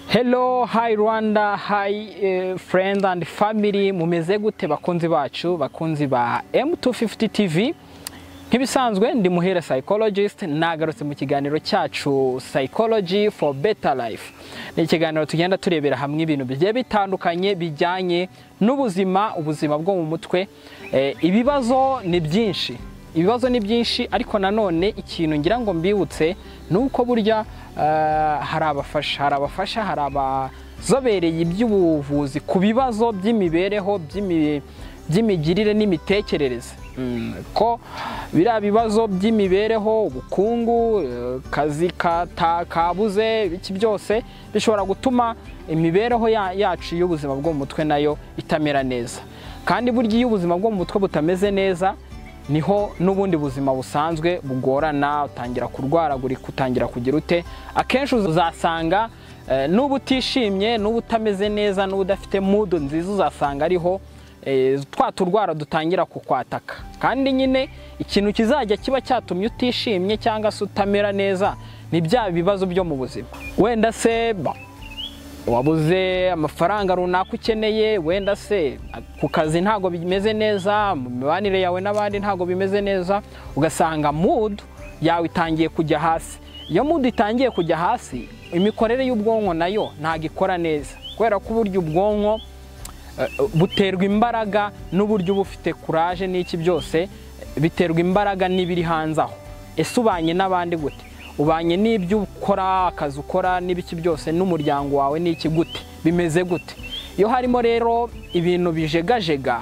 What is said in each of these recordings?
Hello, hi Rwanda, hi eh, friends and family, mumeze gute bakunzi bacu, bakunzi ba M250 TV. Nk'ibisanzwe ndi muhera psychologist nagarutse mu kiganiro cyacu psychology for better life. Ni ikiganiro tugenda turebera hamwe ibintu bigiye bitandukanye bijyanye n'ubuzima, ubuzima bwo mu mutwe. Eh, ibibazo ni byinshi ibibazo ni byinshi ariko nanone ikintu ngira ngo mbibutse ni uko burya eh, hari abafasha hari abafasha hari abazobereye iby'ubuvuzi ku bibazo by'imibereho by'imi- by'imigirire n'imitekerereze Mm, ko biriya bibazo by'imibereho ubukungu eh, kazi kata- kabuze iki byose bishobora gutuma imibereho ya- yacu y'ubuzima bwo mu mutwe nayo itamera neza kandi burya iyo ubuzima bwo mu mutwe butameze neza niho n'ubundi buzima busanzwe bugorana utangira kurwaragurika utangira kugira ute akenshi uzasanga eh, n'uba utishimye n'uba utameze neza n'uba udafite mudu nziza uzasanga ariho eh, twa turwara dutangira kukwataka kandi nyine ikintu kizajya kiba cyatumye utishimye cyangwa se utamera neza ni bya bibazo byo mu buzima wenda se ba- wabuze amafaranga runaka ukeneye wenda se ku kazi ntabwo bimeze neza mu mibanire yawe n'abandi ntabwo bimeze neza ugasanga mood yawe itangiye kujya hasi iyo mood itangiye kujya hasi imikorere y'ubwonko nayo ntabwo ikora neza kubera ko uburyo ubwonko eh, buterwa imbaraga n'uburyo uba ufite kuraje n'iki byose eh, biterwa imbaraga n'ibiri hanze aho ese ubanye n'abandi gute ubanye n'ibyo ukora akazi ukora n'ibiki byose n'umuryango wawe n'iki gute bimeze gute iyo harimo rero ibintu bijegajega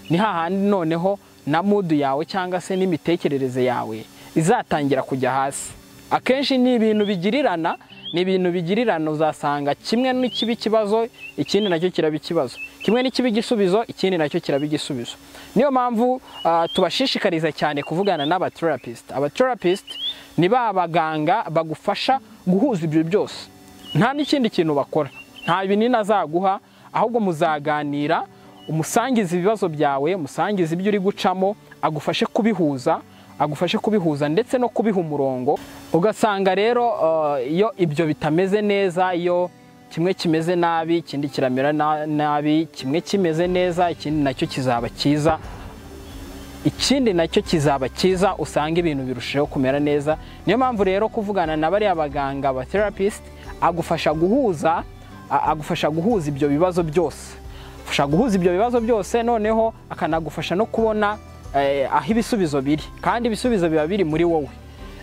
ni hahandi noneho na mudu yawe cyangwa se n'imitekerereze yawe izatangira kujya hasi akenshi ni ibintu bigirirana ni ibintu bigirirana uzasanga kimwe n'ikiba ikibazo ikindi nacyo kiraba ikibazo kimwe n'ikiba igisubizo ikindi nacyo kiraba igisubizo niyo mpamvu ah, tubashishikariza cyane kuvugana n'abaterapisite abaterapisite ni ba baganga bagufasha guhuza ibyo byose nta n'ikindi kintu bakora nta binini azaguha ahubwo muzaganira umusangiza ibibazo byawe umusangiza ibyo uri gucamo agufashe kubihuza agufashe kubihuza ndetse no kubiha umurongo ugasanga rero eh, iyo ibyo bitameze neza iyo kimwe kimeze nabi ikindi kiramera na- nabi kimwe kimeze neza ikindi nacyo kizaba cyiza ikindi nacyo kizaba cyiza usanga ibintu birushijeho kumera neza niyo mpamvu rero kuvugana na bariya baganga ba therapist agufasha guhuza a- agufasha guhuza ibyo bibazo byose agufasha guhuza ibyo bibazo byose noneho akanagufasha no kubona eh, aho ibisubizo biri kandi ibisubizo biba biri muri wowe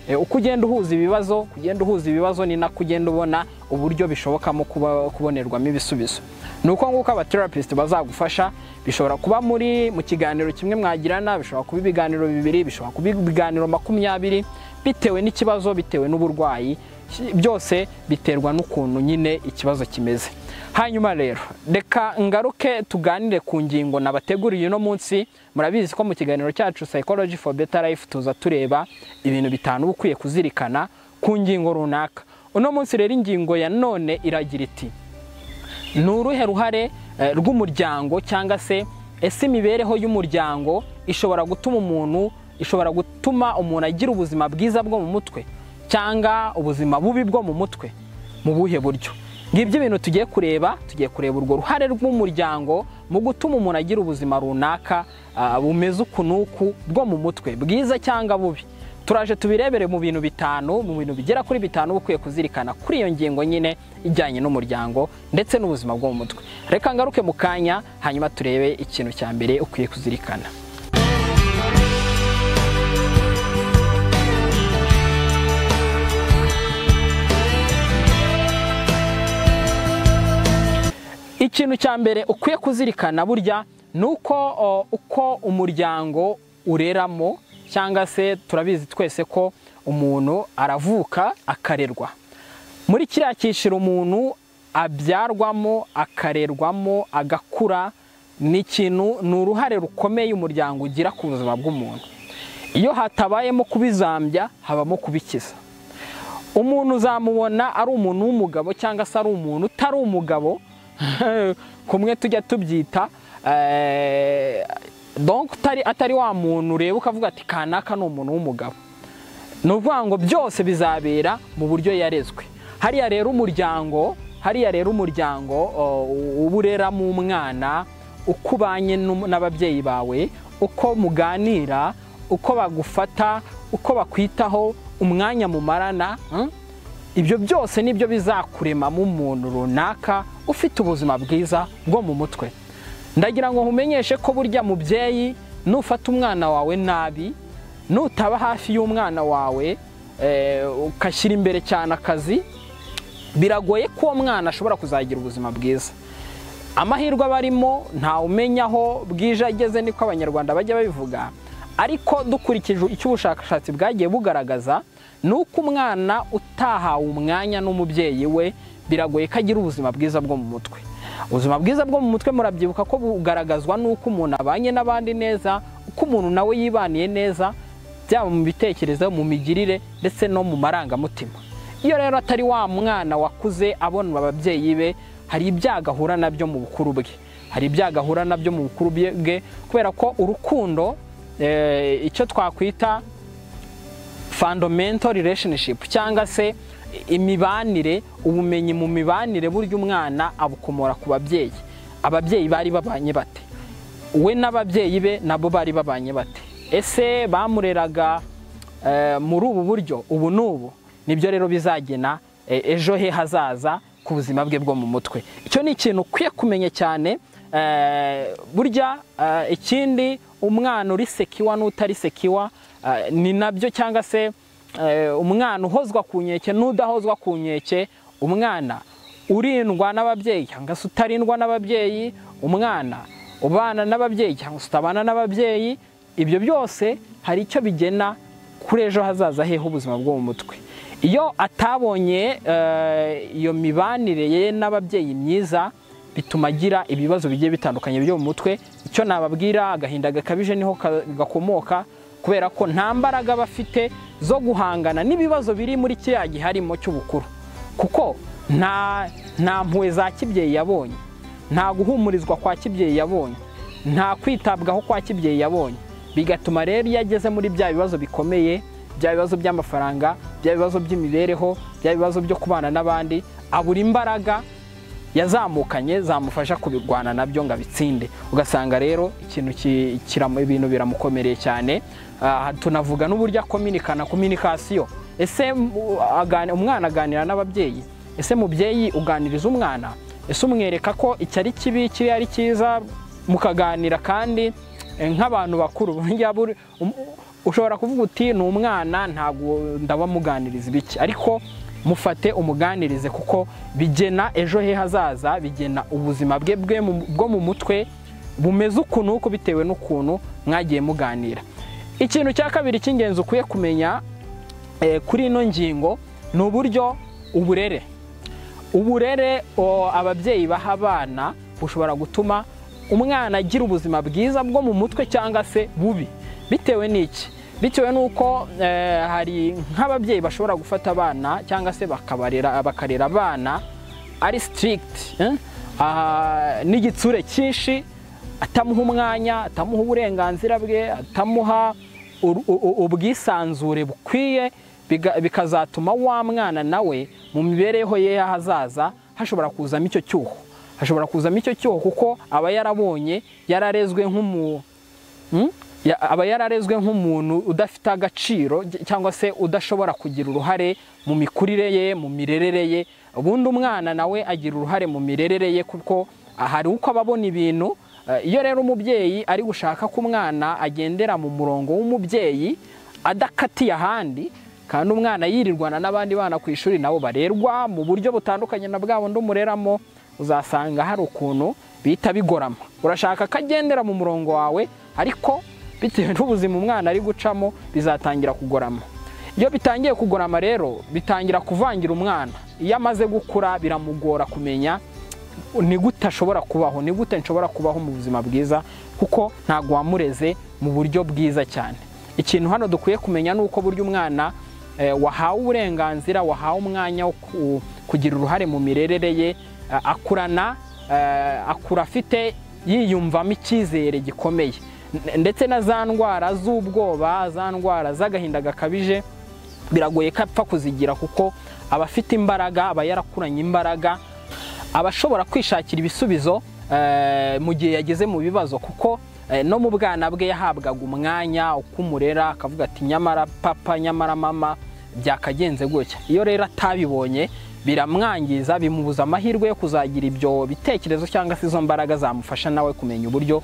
Eh, uko ugenda uhuza ibibazo kugenda uhuza ibibazo ni nako ugenda ubona uburyo bishobokamo kuba kubonerwamo ibisubizo ni uko nguko abaterapisite bazagufasha bishobora kuba muri mu kiganiro kimwe mwagirana bishobora kuba ibiganiro bibiri bishobora kuba ibiganiro makumyabiri bitewe n'ikibazo bitewe n'uburwayi ki- byose biterwa n'ukuntu nyine ikibazo kimeze hanyuma rero reka ngaruke tuganire ku ngingo nabateguriye uno munsi murabizi ko mu kiganiro cyacu psychology for better life tuza tureba ibintu bitanu uba ukwiye kuzirikana ku ngingo runaka uno munsi rero ingingo ya none iragira iti ni uruhe ruhare eh, rw'umuryango cyangwa se ese imibereho y'umuryango ishobora gutuma umuntu ishobora gutuma umuntu agira ubuzima bwiza bwo mu mutwe cyangwa ubuzima bubi bwo mu mutwe mu buhe buryo ngibyo ibintu tugiye kureba tugiye kureba urwo ruhare rw'umuryango mu gutuma umuntu agira ubuzima runaka ah, bumeze uku n'uku bwo mu mutwe bwiza cyangwa bubi turaje tubirebere mu bintu bitanu mu bintu bigera kuri bitanu uba ukwiye kuzirikana kuri iyo ngingo nyine ijyanye n'umuryango ndetse n'ubuzima bwo mu mutwe reka ngaruke mu kanya hanyuma turebe ikintu cya mbere ukwiye kuzirikana ikintu cya mbere ukwiye kuzirikana burya ni uko o, uko umuryango ureramo cyangwa se turabizi twese ko umuntu aravuka akarerwa muri kiriya cyiciro umuntu abyarwamo akarerwamo agakura ni ikintu ni uruhare rukomeye umuryango ugira ku buzima bw'umuntu iyo hatabayemo kubizambya habamo kubikiza umuntu uzamubona ari umuntu w'umugabo cyangwa se ari umuntu utari umugabo kumwe tujya tubyita eh, donc utari- atari wa muntu ureba ukavuga ati kanaka ni umuntu w'umugabo ni ukuvuga ngo byose bizabera mu buryo yarezwe hariya rero umuryango hariya rero umuryango uba ureramo umwana uko ubanye n'ababyeyi bawe uko muganira uko bagufata uko bakwitaho umwanya mumarana ibyo byose nibyo bizakuremamo umuntu runaka ufite ubuzima bwiza bwo mu mutwe ndagira ngo nkumenyeshe ko burya mubyeyi nufata umwana wawe nabi nutaba hafi y'umwana wawe ugashyira imbere cyane akazi biragoye ko uwo mwana ashobora kuzagira ubuzima bwiza amahirwe aba arimo umenya aho bwije ageze niko abanyarwanda bajya babivuga ariko dukurikije icyo ubushakashatsi bwagiye bugaragaza ni uko umwana utahawe umwanya n'umubyeyi we biragoye ko agira ubuzima bwiza bwo mu mutwe ubuzima bwiza bwo mu mutwe murabyibuka ko bugaragazwa n'uko umuntu abanye n'abandi neza uko umuntu nawe yibaniye neza byaba mu bitekerezo mu migirire ndetse no mu marangamutima iyo rero atari wa mwana wakuze abona ababyeyi be hari ibyago ahura nabyo mu bukuru bwe hari ibyago ahura nabyo mu bukuru bwe kubera ko urukundo icyo twakwita fundamental relationship cyangwa se imibanire ubumenyi mu mibanire burya umwana abukomora ku babyeyi ababyeyi bari babanye bate we n'ababyeyi be nabo bari babanye bate ese bamureraga muri ubu buryo ubu n'ubu nibyo rero bizagena ejo he hazaza ku buzima bwe bwo mu mutwe icyo ni ikintu ukwiye kumenya cyane burya ikindi umwana uri sekiwa n'utari sekiwa ni nabyo cyangwa se umwana uhozwa ku nkeke n'udahozwa ku nkeke umwana urindwa n'ababyeyi cyangwa se utarindwa n'ababyeyi umwana ubana n'ababyeyi cyangwa se utabana n'ababyeyi ibyo byose hari icyo bigena kuri ejo hazaza heho ubuzima bwo mu mutwe iyo atabonye iyo mibanire ye n'ababyeyi myiza bituma agira ibibazo bigiye bitandukanye byo mu mutwe icyo nababwira agahinda gakabije niho gakomoka kubera ko nta mbaraga bafite zo guhangana n'ibibazo biri muri kiriya giharimo cy'ubukuru kuko nta nta mpuwe za kibyeyi yabonye nta guhumurizwa kwa kibyeyi yabonye nta kwitabwaho kwa kibyeyi yabonye bigatuma rero iyo ageze muri bya bibazo bikomeye bya bibazo by'amafaranga bya bibazo by'imibereho bya bibazo byo kubana n'abandi abura imbaraga yazamukanye zamufasha kubirwana nabyo ngo abitsinde ugasanga rero ikintu ibintu biramukomereye cyane tunavuga n'uburyo akominikana kominikasiyo ese umwana aganira n'ababyeyi ese mubyeyi uganiriza umwana ese umwereka ko iki ari kibi kiriya ari cyiza mukaganira kandi nk'abantu bakuru ushobora kuvuga uti ni umwana ntabwo ndabamuganiriza ibiki ariko mufate umuganirize kuko bigena ejo he hazaza bigena ubuzima bwe bwo mu mutwe bumeze ukuntu uko bitewe n'ukuntu mwagiye muganira ikintu cya kabiri cy'ingenzi ukwiye kumenya kuri ino ngingo ni uburyo uburere uburere ababyeyi baha abana bushobora gutuma umwana agira ubuzima bwiza bwo mu mutwe cyangwa se bubi bitewe n'iki bitewe n'uko hari nk'ababyeyi bashobora gufata abana cyangwa se bakarera abana ari sitirigiti n'igitsure cyinshi atamuha umwanya atamuha uburenganzira bwe atamuha ubwisanzure bukwiye bikazatuma wa mwana nawe mu mibereho ye y'ahazaza hashobora kuzamo icyo cyuho hashobora kuzamo icyo cyuho kuko aba yarabonye yararezwe nk'umu aba yararezwe nk'umuntu udafite agaciro cyangwa se udashobora kugira uruhare mu mikurire ye mu mirerere ye ubundi umwana nawe agira uruhare mu mirerere ye kuko hari uko aba abona ibintu iyo rero umubyeyi ari gushaka ko umwana agendera mu murongo w'umubyeyi adakatiye ahandi kandi umwana yirirwana n'abandi bana ku ishuri nabo barerwa mu buryo butandukanye na bwa bundi umureramo uzasanga hari ukuntu bihita bigorama urashaka ko agendera mu murongo wawe ariko bitewe n'ubuzima umwana ari gucamo bizatangira kugorama iyo bitangiye kugorama rero bitangira kuvangira umwana iyo amaze gukura biramugora kumenya ni gute ashobora kubaho ni gute nshobora kubaho mu buzima bwiza kuko ntabwo wamureze mu buryo bwiza cyane ikintu hano dukwiye kumenya ni uko burya umwana wahawe uburenganzira wahawe umwanya wo kugira uruhare mu mirerere ye akurana akura afite yiyumvamo icyizere gikomeye ndetse na za ndwara z'ubwoba za ndwara z'agahinda gakabije biragoye ko apfa kuzigira kuko aba afite imbaraga aba yarakuranye imbaraga aba ashobora kwishakira ibisubizo mu gihe yageze mu bibazo kuko no mu bwana bwe yahabwaga umwanya uko umurera akavuga ati nyamara papa nyamara mama byakagenze gutya iyo rero atabibonye biramwangiza bimubuza amahirwe yo kuzagira ibyo bitekerezo cyangwa se izo mbaraga zamufasha nawe kumenya uburyo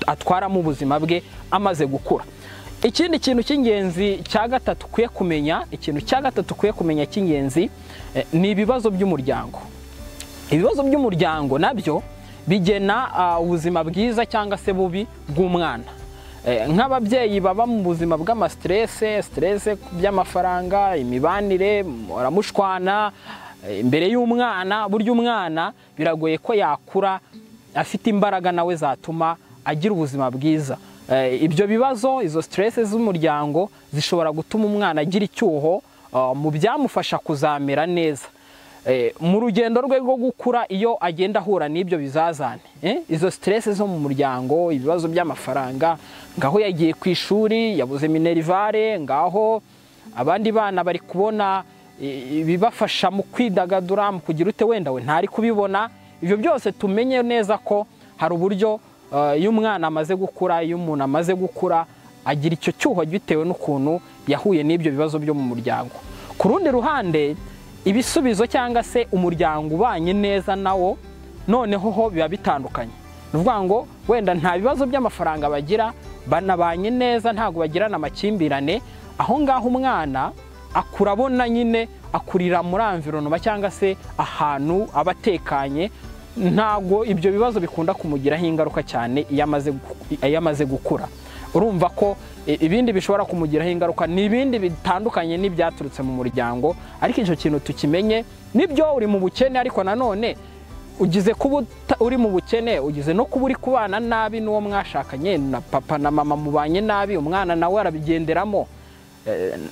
atwaramo ubuzima bwe amaze gukura ikindi kintu cy'ingenzi cya gatatu ukwiye kumenya ikintu cya gatatu ukwiye kumenya cy'ingenzi ni ibibazo by'umuryango ibibazo by'umuryango nabyo bigena ubuzima bwiza cyangwa se bubi bw'umwana nk'ababyeyi baba mu buzima bw'amasiterese siterese by'amafaranga imibanire baramushwana imbere y'umwana burya umwana biragoye ko yakura afite imbaraga nawe zatuma agira ubuzima bwiza ibyo bibazo izo siterese z'umuryango zishobora gutuma umwana agira icyuho mu byamufasha kuzamera neza mu rugendo rwe rwo gukura iyo agenda ahura n'ibyo bizazane izo siterese zo mu muryango ibibazo by'amafaranga ngaho yagiye ku ishuri yabuze minerivare ngaho abandi bana bari kubona ibibafasha mu kwidagadura mu kugira ute wenda we ntari kubibona ibyo byose tumenye neza ko hari uburyo iyo umwana amaze gukura iyo umuntu amaze gukura agira icyo cyuho bitewe n'ukuntu yahuye n'ibyo bibazo byo mu muryango ku rundi ruhande ibisubizo cyangwa se umuryango ubanye neza nawo noneho ho biba bitandukanye ni ukuvuga ngo wenda nta bibazo by'amafaranga bagira banabanye neza ntabwo bagirana amakimbirane aho ngaho umwana akura abona nyine akurira muri amvironoma cyangwa se ahantu aba atekanye ntabwo ibyo bibazo bikunda kumugiraho ingaruka cyane iyo amaze gukura urumva ko ibindi bishobora kumugiraho ingaruka ni ibindi bitandukanye n'ibyaturutse mu muryango ariko icyo kintu tukimenye nibyo uri mu bukene ariko nanone ugize kuba uri mu bukene ugize no kuba uri kubana nabi n'uwo mwashakanye na papa na mama mubanye nabi umwana nawe arabigenderamo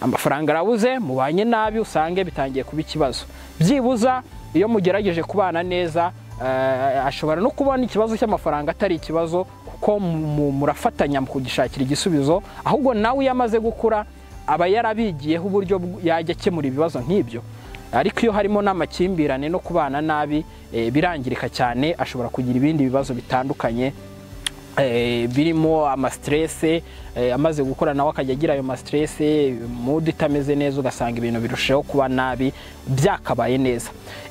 amafaranga arabuze mubanye nabi usange bitangiye kuba ikibazo byibuza iyo mugerageje kubana neza ashobora no kubona ikibazo cy'amafaranga atari ikibazo kuko murafatanya mu kugishakira igisubizo ahubwo nawe iyo amaze gukura aba yarabigiyeho uburyo yajya akemura ibibazo nk'ibyo ariko iyo harimo n'amakimbirane no kubana nabi birangirika cyane ashobora kugira ibindi bibazo bitandukanye birimo amasiterese amaze gukora nawe akajya agira ayo masiterese mudu itameze neza ugasanga ibintu birushaho kuba nabi byakabaye neza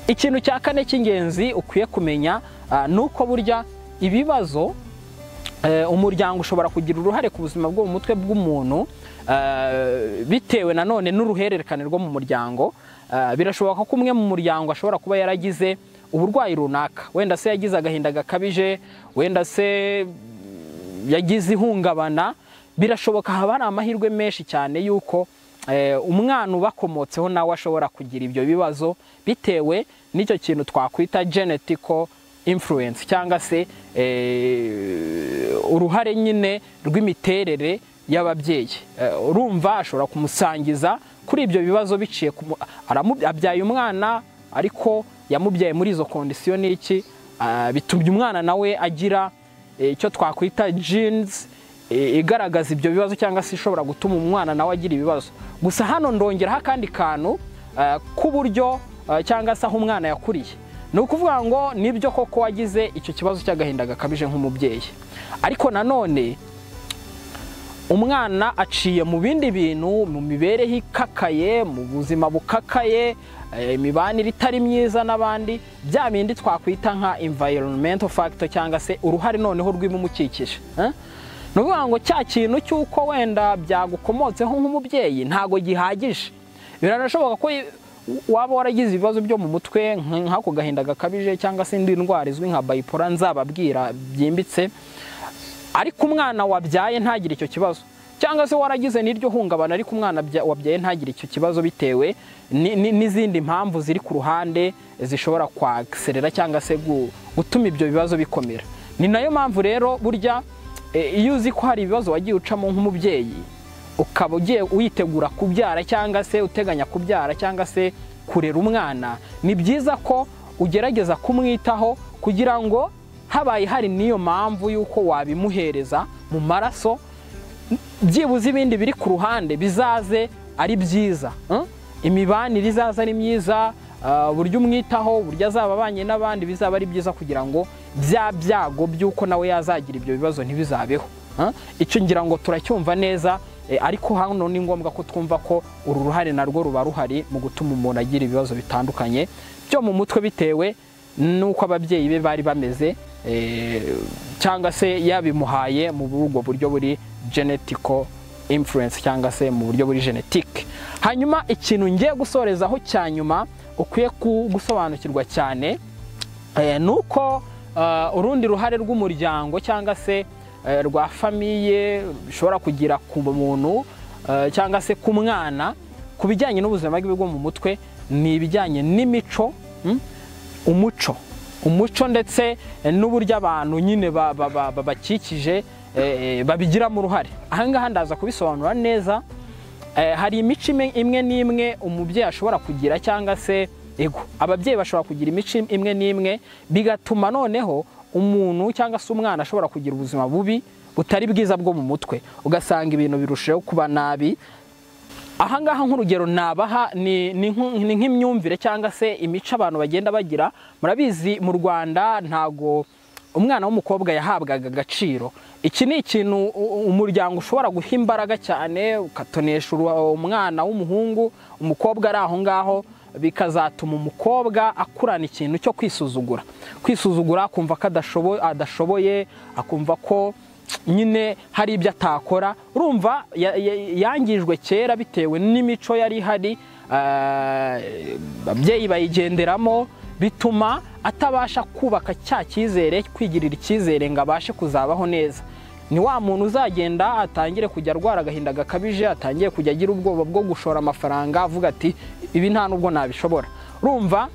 ikintu cya kane cy'ingenzi ukwiye kumenya ni uko burya ibibazo umuryango ushobora kugira uruhare ku buzima bwo mu mutwe bw'umuntu bitewe nanone n'uruhererekane rwo mu muryango birashoboka ko umwe mu muryango ashobora kuba yaragize uburwayi runaka wenda se yagize agahinda gakabije wenda se yagize ihungabana birashoboka haba hari amahirwe menshi cyane y'uko umwana ubakomotseho nawe ashobora kugira ibyo bibazo bitewe n'icyo kintu twakwita genetical influence cyangwa se uruhare nyine rw'imiterere y'ababyeyi urumva ashobora kumusangiza kuri ibyo bibazo biciye abyaye umwana ariko yamubyaye muri izo kondisiyo ni iki bitumye umwana nawe agira icyo twakwita jeans igaragaza ibyo bibazo cyangwa se ishobora gutuma umwana nawe agira ibibazo gusa hano ndongeraho akandi kantu k'uburyo cyangwa se aho umwana yakuriye ni ukuvuga ngo nibyo koko wagize icyo kibazo cy'agahinda gakabije nk'umubyeyi ariko nanone umwana aciye mu bindi bintu mu mibereho ikakaye mu buzima bukakaye imibanire itari myiza n'abandi bya bindi twakwita nka environmental factor cyangwa se uruhare noneho rw'ibimukikije ni ukuvuga ngo cya kintu cy'uko wenda byagukomotseho nk'umubyeyi ntabwo gihagije biranashoboka ko waba waragize ibibazo byo mu mutwe nk'ako gahinda gakabije cyangwa se indi ndwara izwi nka bayipora nzababwira byimbitse ariko umwana wabyaye ntagire icyo kibazo cyangwa se waragize n'iryo hungabana ariko umwana wabyaye ntagire icyo kibazo bitewe n'izindi mpamvu ziri ku ruhande zishobora kwagiserera cyangwa se gutuma ibyo bibazo bikomera ni nayo mpamvu rero burya iyo uzi ko hari ibibazo wagiye ucamo nk'umubyeyi ukaba ugiye witegura kubyara cyangwa se uteganya kubyara cyangwa se kurera umwana ni byiza ko ugerageza kumwitaho kugira ngo habaye hari n'iyo mpamvu y'uko wabimuhereza mu maraso byibuze ibindi biri ku ruhande bizaze ari byiza imibanire izaza ari myiza buryo umwitaho buryo azaba abanye n'abandi bizaba ari byiza kugira ngo bya byago by'uko nawe yazagira ibyo bibazo ntibizabeho icyo ngira ngo turacyumva neza ariko hano ni ngombwa ko twumva ko uru ruhare narwo ruba ruhari mu gutuma umuntu agira ibibazo bitandukanye byo mu mutwe bitewe n'uko ababyeyi be bari bameze cyangwa se yabimuhaye mu bw'ubwo buryo buri genetiko imfurensi cyangwa se mu buryo buri genetike hanyuma ikintu ngiye gusorezaho cya nyuma ukwiye gusobanukirwa cyane ni uko urundi ruhare rw'umuryango cyangwa se rwa famiye rushobora kugira ku muntu cyangwa se ku mwana ku bijyanye n'ubuzima bwe bwo mu mutwe ni ibijyanye n'imico umuco umuco ndetse n'uburyo abantu nyine babakikije babigiramo uruhare ahangaha ndaza kubisobanura neza hari imico imwe n'imwe umubyeyi ashobora kugira cyangwa se ego ababyeyi bashobora kugira imico imwe n'imwe bigatuma noneho umuntu cyangwa se umwana ashobora kugira ubuzima bubi butari bwiza bwo mu mutwe ugasanga ibintu birushaho kuba nabi ahangaha nk'urugero nabaha ni nk'imyumvire cyangwa se imico abantu bagenda bagira murabizi mu rwanda ntago umwana w'umukobwa yahabwaga agaciro iki ni ikintu umuryango ushobora guha imbaraga cyane ukatonesha umwana w'umuhungu umukobwa ari aho ngaho bikazatuma umukobwa akurana ikintu cyo kwisuzugura kwisuzugura akumva ko adashoboye akumva ko nyine hari ibyo atakora urumva yangijwe kera bitewe n'imico yari ihari ababyeyi bayigenderamo bituma atabasha kubaka cya cyizere kwigirira icyizere ngo abashe kuzabaho neza ni wa muntu uzagenda atangire kujya arwara agahinda gakabije atangiye kujya agira ubwoba bwo gushora amafaranga avuga ati ibi nta nubwo nabishobora rumva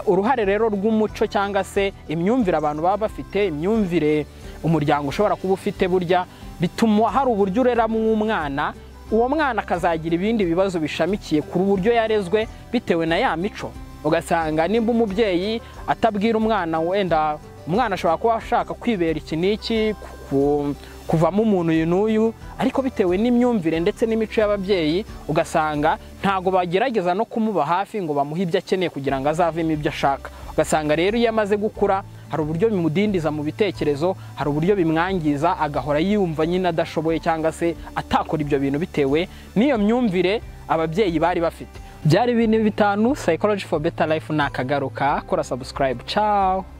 uruhare rero rw'umuco cyangwa se imyumvire abantu baba bafite imyumvire umuryango ushobora kuba ufite burya bituma hari uburyo ureramo umwana uwo mwana akazagira ibindi bibazo bishamikiye ku buryo yarezwe bitewe na ya mico ugasanga nimba umubyeyi atabwira umwana wenda umwana ashobora kuba ashaka kwibera iki n'iki kuvamo umuntu uyu n'uyu ariko bitewe n'imyumvire ndetse n'imico y'ababyeyi ugasanga ntago bagerageza no kumuba hafi ngo bamuhe ibyo akeneye kugira ngo azavemo ibyo ashaka ugasanga rero iyo amaze gukura hari uburyo bimudindiza mu bitekerezo hari uburyo bimwangiza agahora yumva nyine adashoboye cyangwa se atakora ibyo bintu bitewe n'iyo myumvire ababyeyi bari bafite byari ibintu bitanu psychology for better life nakagaruka kora subscribe ciao